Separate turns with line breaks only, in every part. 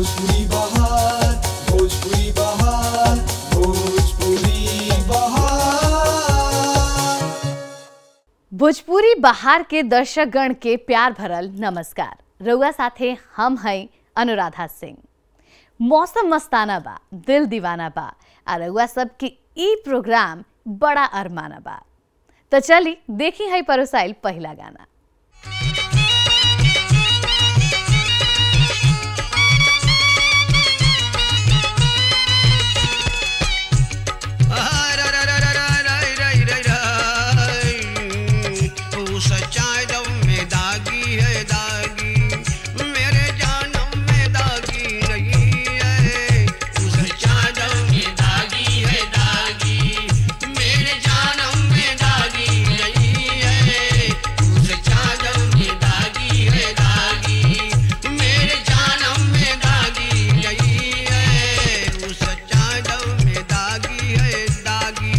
भोजपुरी बहार भोजपुरी बहार भोजपुरी बहार
भोजपुरी बहार के दर्शकगण के प्यार भरल नमस्कार रउआ साथे हम हैं अनुराधा सिंह मौसम मस्ताना बा दिल दीवाना बा आ रउआ सबके ई प्रोग्राम बड़ा अरमाना बा तो चली देखी है परोसाइल पहला गाना
तू सच्चाई दम में दागी है दागी मेरे जानम में दागी नहीं है तू सच्चाई दम में दागी है दागी मेरे जानम में दागी नहीं है तू सच्चाई दम में दागी है दागी मेरे जानम में दागी नहीं है तू सच्चाई दम में दागी है दागी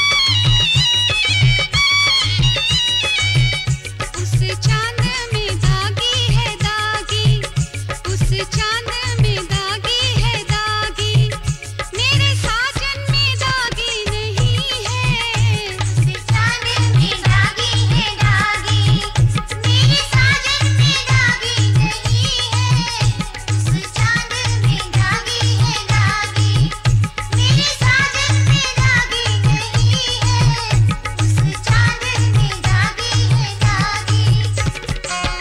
उस चांद में दागी है दागी उस चांद में दागी है दागी मेरे साजन में दागी नहीं है उस चांद में दागी है दागी मेरे साजन में दागी नहीं है उस चांद में दागी है दागी मेरे साजन में दागी नहीं है उस चांद में दागी है दागी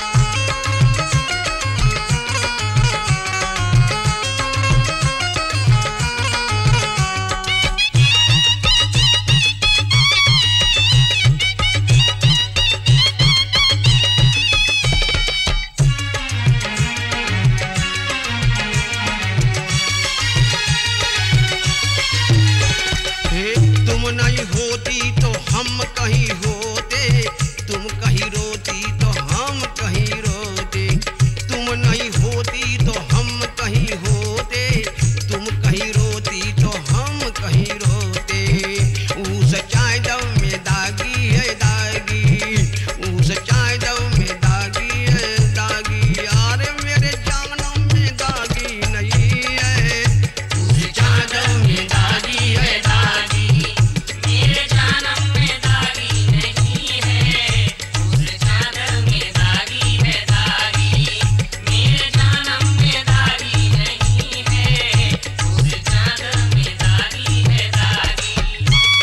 हे तुम नहीं होती तो हम कहीं होते तुम कहीं रोती तो हम कहीं रोते तुम नहीं होती तो हम कहीं होते तुम कहीं रोती तो हम कहीं रोते ऊ सच्चाई दम में दागी है दागी ऊ सच्चाई दम में दागी है दागी यार मेरे जानम में दागी नहीं है ऊ सच्चाई दम में दागी है दागी मेरे जानम में दागी नहीं है उस चादर में दागी है दागी मेरे जानम में दागी नहीं है उस चादर में दागी है दागी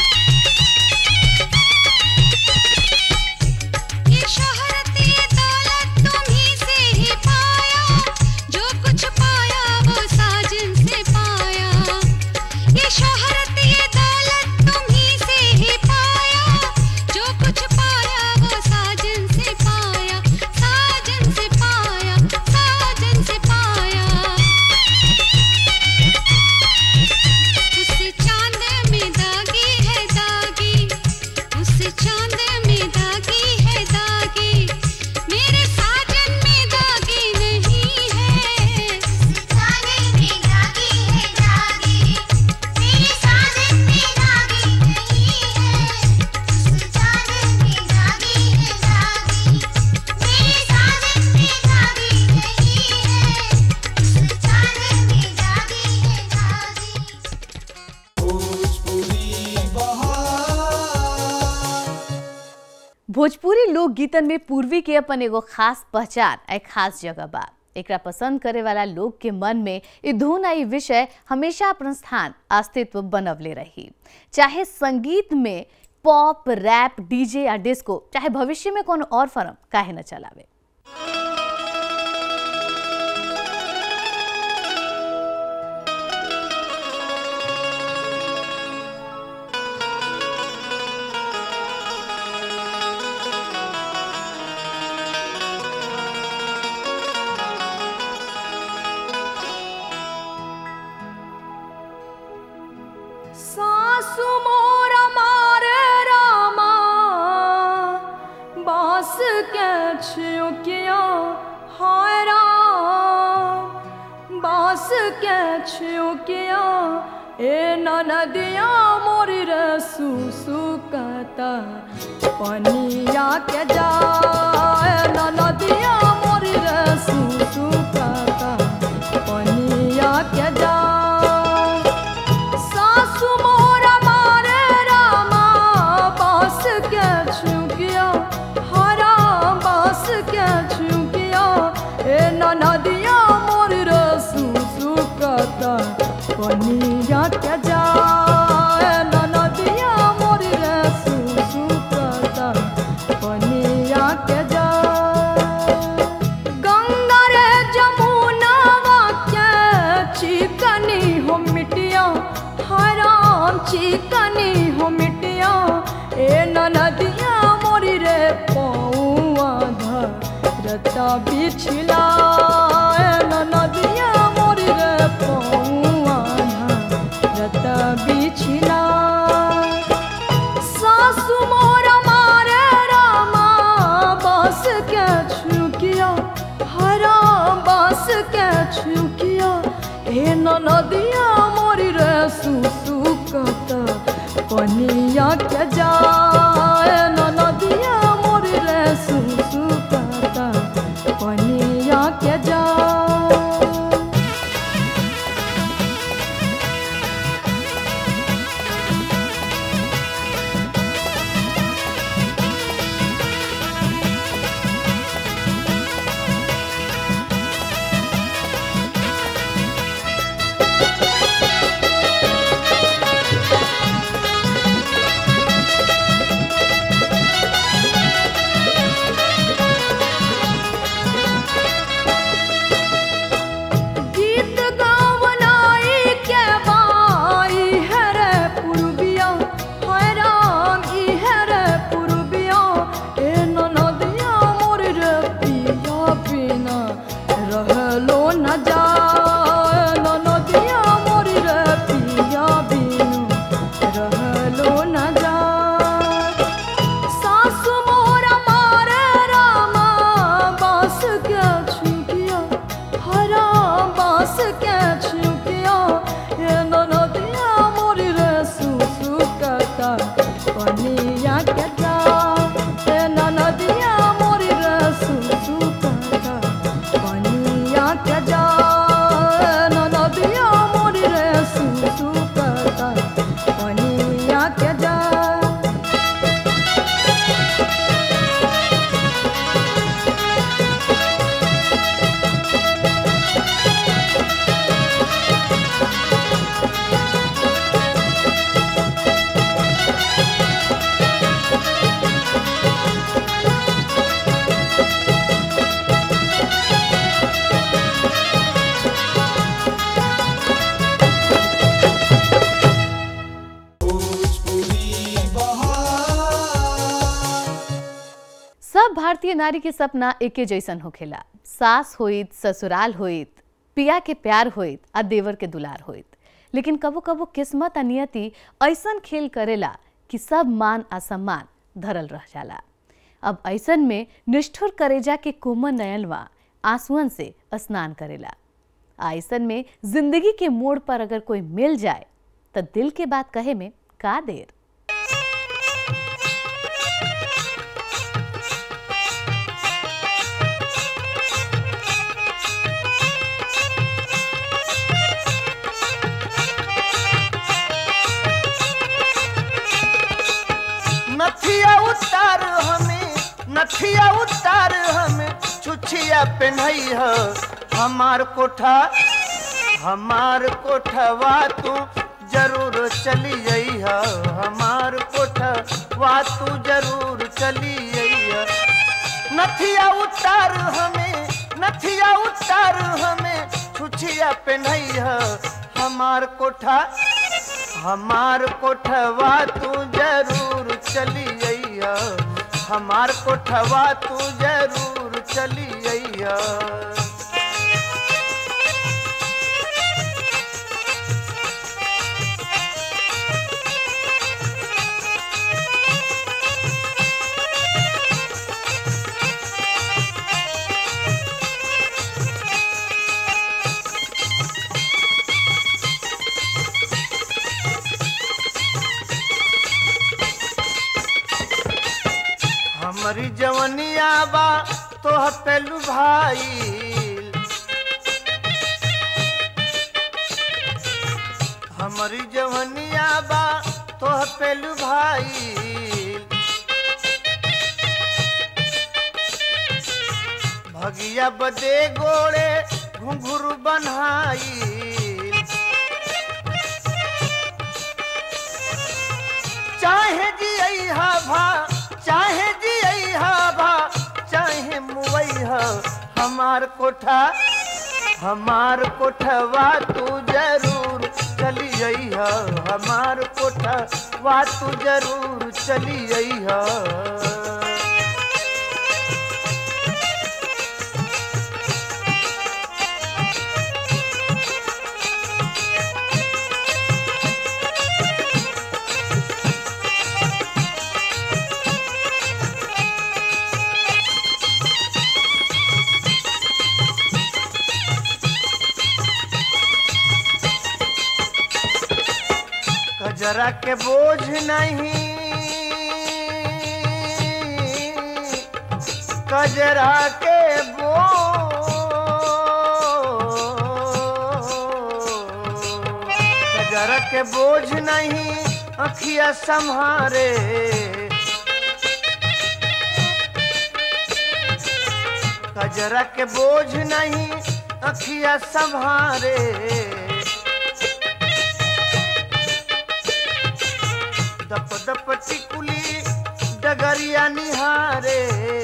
ये शोहरत ये दौलत तुम्हीं से ही पाया जो कुछ पाया वो साजन से पाया ये शोहरत ये दौलत तुम्हीं से ही पाया जो कुछ पाया वो साजन से पाया साजन से पाया साजन से पाया उस चांद में दागी है दागी उस चांद में दागी है दागी मेरे साजन में दागी नहीं है उस चांद में दागी है दागी मेरे साजन में दागी नहीं है उस चांद में दागी है दागी मेरे साजन में दागी नहीं है उस चांद में दागी है दागी
भोजपुरी बहार
भोजपुरी लोकगीतन में पूर्वी के अपन एगो खास पहचान आ खास जगह बा एकरा पसंद करे वाला लोग के मन में ई धुन आ ई विषय हमेशा अपन स्थान अस्तित्व बनवले रही चाहे संगीत में पॉप रैप डीजे या डिस्को चाहे भविष्य में कोनो और फर्म काहे न चलावे
सासु मोरा मारे रामा बास के छियो किया हाय राम बास के छियो किया ए ननदिया मोरी रे सुसु कहता पनिया के जाए ननदिया मोरी रे सुसु कहता पनिया पनिया के जाए ननदिया मोरी रे सुसु करता पनिया के जाए गंगा रे जमुनावा के चिकनी हो मिटिया हराम चिकनी हो मिटिया ए ननदिया मोरी रे पौआ धरता बिछला ए ननदिया मोरी रे पौआ धरता बिछला सासु मोर मारे रामा बस के छुकिया हरा बस के छुकिया ए नदिया मोरी रे सुसु कत पनिया के जाए नदिया मोरी रे सुसु कत पनिया के जाए गीत गावनाई के बाई हरे पुरबिया हाय राम ई हरे पुरबिया ए ननदिया मोर रे पिया बिना रहलो न जाए ननदिया मोर रे पिया बिनु रहलो न जाए सासु मोर मारे रामा बास के छुकिया हरा बास के छुकिया ये ननदिया मोरी रे सुसु कता पनिया के जा ये ननदिया मोरी रे सुसु कता पनिया के जा ननदिया मोरी रे सुसु कता पनिया के जा
भोजपुरी बहार
सब भारतीय नारी के सपना एके जैसन होखेला सास होइत ससुराल होइत पिया के प्यार होइत आ देवर के दुलार होइत लेकिन कबो कबो किस्मत आ नियति ऐसन खेल करेला कि सब मान आ सम्मान धरल रह जाला अब ऐसन में निष्ठुर करेजा के कोमल नयनवा आंसुअन से स्नान करेला आ ऐसन में जिंदगी के मोड़ पर अगर कोई मिल जाए तो दिल के बात कहे में का देर
नथिया उतार हमें नथिया उतार हमें छुछिया पहनई हो हमार कोठा हमार कोठवा तू जरूर चली जई हो हमार कोठवा तू जरूर चली जई हो नथिया उतार हमें नथिया उतार हमें छुछिया पहनई हो हमार कोठा हमार कोठवा तू जरूर चली अइहा हमार कोठवा तू जरूर चली अइहा हमारी जवनिया बा तोह पेलू भाई हमारी जवनिया बा तोह पेलू भाई भगिया बदे गोड़े घुंघरू बनाई हमार कोठा हमार कोठवा तू जरूर चली अइह हमार कोठवा तू जरूर चली अइह कजरा के बोझ नहीं कजरा के बोझ कजरा के बोझ नहीं अखिया संहारे कजरा के बोझ नहीं अखिया संहारे दप दप टिकुली डगरिया निहारे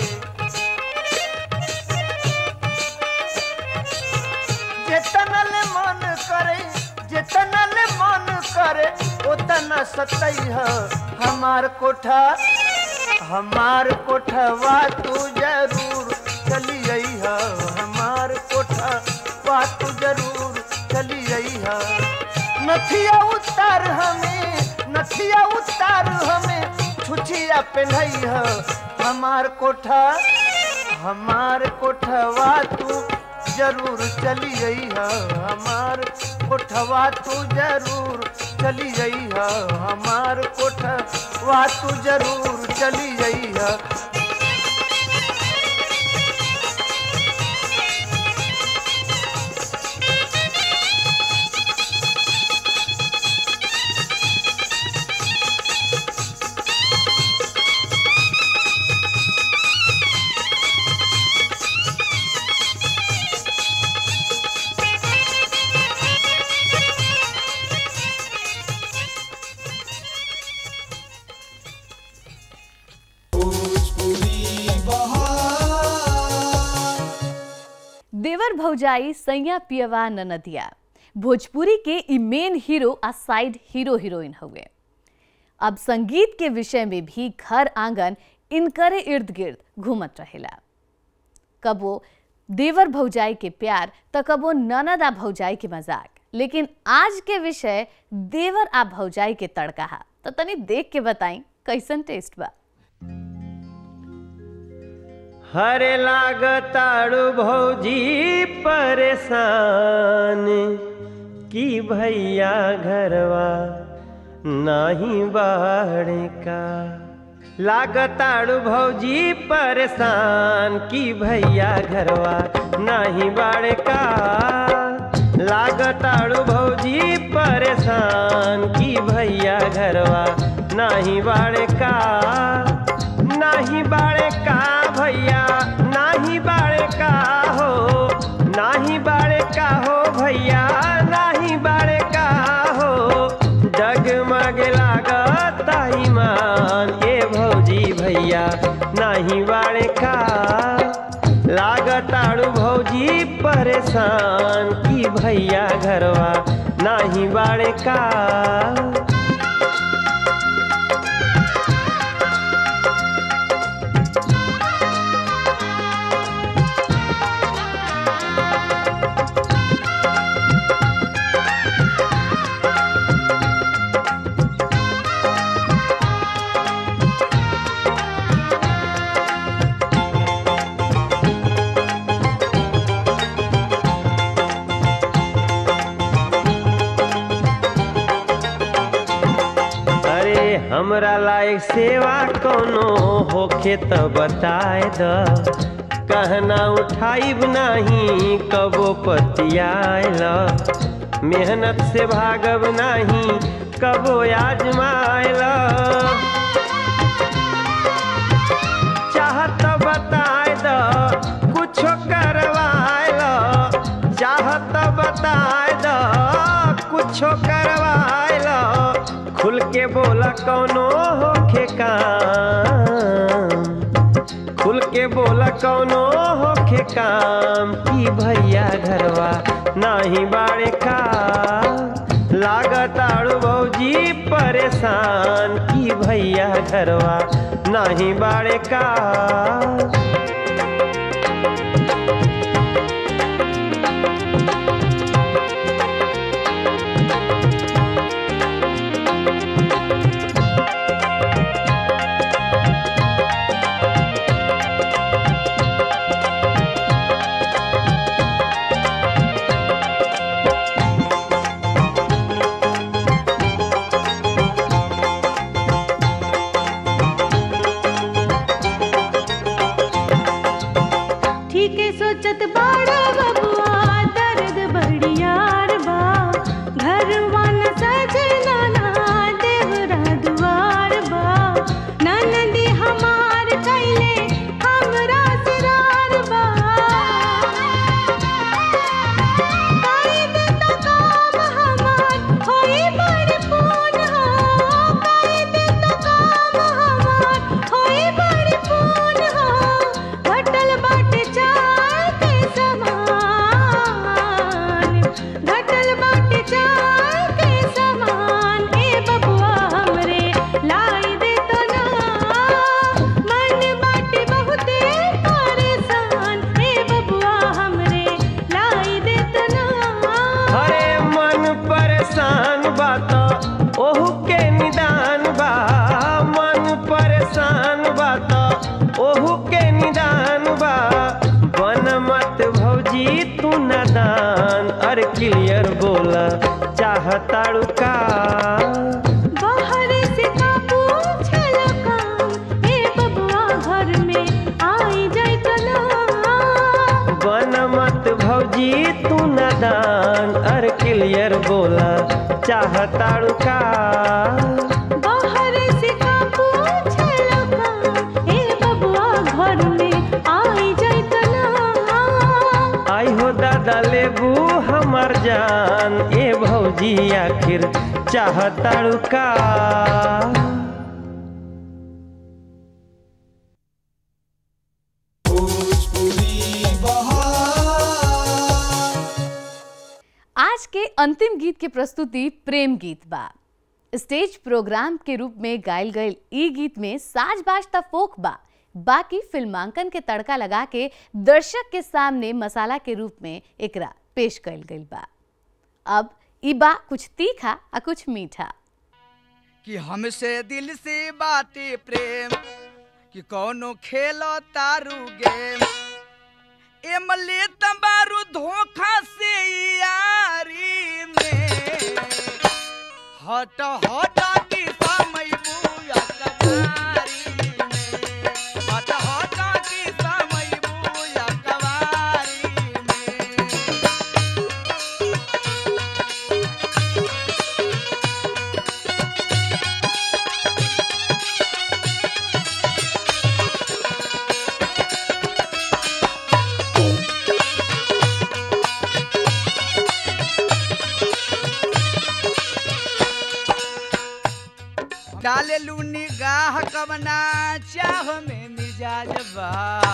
जेतनल मन करे जेतनल मन करे ओतना सतैह हमार कोठा हमार कोठवा तू जरूर चली अइह हमार कोठवा तू जरूर चली अइह नथिया उतार हमें नथिया उतार हमें छुछिया पहनैह हमार कोठा हमार कोठवा तू जरूर चली अइह हमार कोठवा तू जरूर चली अइह हमार कोठवा तू जरूर चली अइह
भोजपुरी बहार
देवर भौजाई सैया पियवा ननदिया भोजपुरी के ई मेन हीरो आ साइड हीरो हीरोइन हुए अब संगीत के विषय में भी घर आंगन इनकरे इर्द गिर्द घूमत रहेला कबो देवर भौजाई के प्यार तो कबो ननद आ भौजाई के मजाक लेकिन आज के विषय देवर आ भौजाई के तड़का हा तो तनी देख के बताई कैसन टेस्ट बा
हरे लागताड़ू भौजी परेशान की भैया घरवा नाही बाड़े का लागताड़ू भौजी परेशान की भैया घरवा नाही बाड़े का लागताड़ू भौजी परेशान की भैया घरवा नाही बाड़े का नाही बाड़े का भैया नाही बाड़े का हो नाही बाड़े का हो भैया नाही बाड़े का हो डगमग लागत ईमान ये भौजी भैया नाही बाड़े का लागताड़ू भौजी परेशान की भैया घरवा नाही बाड़े का अरे हमरा लायक सेवा कोनो होखे त बताए द कहना उठाइब नाही कबो पतियाल मेहनत से भागब नाही कबो आजमाइल चाहत बताए द कुछो करवाइल चाहत बताए द कुछो करवाइल खुल के बोला कौनो होखे काम खुल के बोला कौनो होखे काम की भैया घरवा नाही बाड़े का लागताड़ू भौजी परेशान की भैया घरवा नाही बाड़े का
ठीक है सोचत बाड़ा बबुआ दर्द बड़ियार बा घरवा न सजना ना देवरा दुआर बा ननदी हमार कैले हमरा सिरार बा काई दे तो काम हमार होई बड़ पून हो काई दे तो काम हमार होई बड़ पून हो घटल बाटे चाय के समान घटल बाटे चाय के समान ए बबुआ हमरे लाई दे तो ना मन बाटे बहुते परेशान ए बबुआ हमरे लाई दे तो ना
अरे मन परेशान बा तो ओहू के निदान बा मन परेशान बा तो ओहू के निदान बा बन मत भौजी तू नादान अरे क्लियर बोला चाहताड़ू का
बाहर से का पूछल काम ए बबुआ घर में आई जाय तो ना
बन मत भौजी तू नादान अरे क्लियर बोला चाहताड़ू का
बाहर से का पूछल काम ए बबुआ घर में आई जाय तो ना
आई हो दादा लेबू हमर जान ए भौजी आखिर चाहताड़ू का
भोजपुरी बहार
आज के अंतिम गीत के प्रस्तुति प्रेम गीत बा स्टेज प्रोग्राम के रूप में गायल गयल ई गीत में साज बाज त फोक बा बाकी फिल्मांकन के तड़का लगा के दर्शक के सामने मसाला के रूप में एकरा पेश कयल गईल बा अब ई बा कुछ तीखा आ कुछ मीठा
कि हमसे दिल से बातें प्रेम कि कौनो खेलो तारू गेम एमले तबारू धोखा से यारी में हट हट की समय बुया कवारी में हट हट की समय बुया कवारी में डाले लू निगाह कवना चाह में मिजाज बा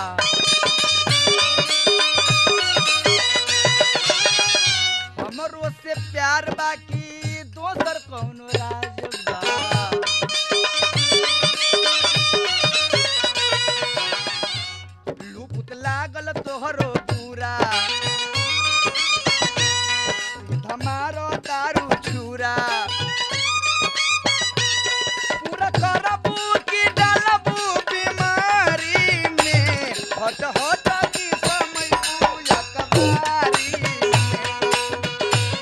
हमरो से प्यार बाकी दोसर कौनो राज बा लूपुत लागल तोहरो पूरा धमारो दारू छुरा पूरा करबू की डालबू बीमारी में हट हट की समय पूजा कबारी में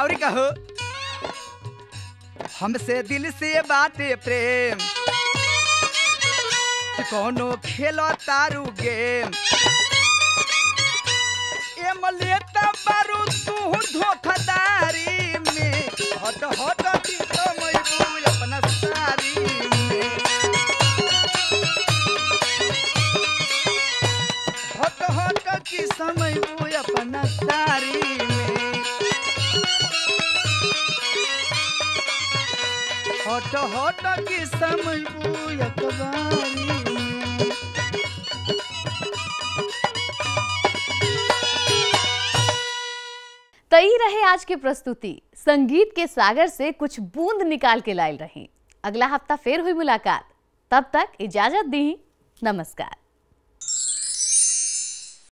और कहो हमसे दिल से बाटे प्रेम कि कोनो खेलो तारू गेम ए मलेता बारू तू धोखादारी में हट हट की तो मैं अपना सारी में हट हट की समय वो अपना सारी में हट हट की समय वो अखबारी में
तई रहे आज की प्रस्तुति संगीत के सागर से कुछ बूंद निकाल के लायल रही अगला हफ्ता फिर हुई मुलाकात तब तक इजाजत दी नमस्कार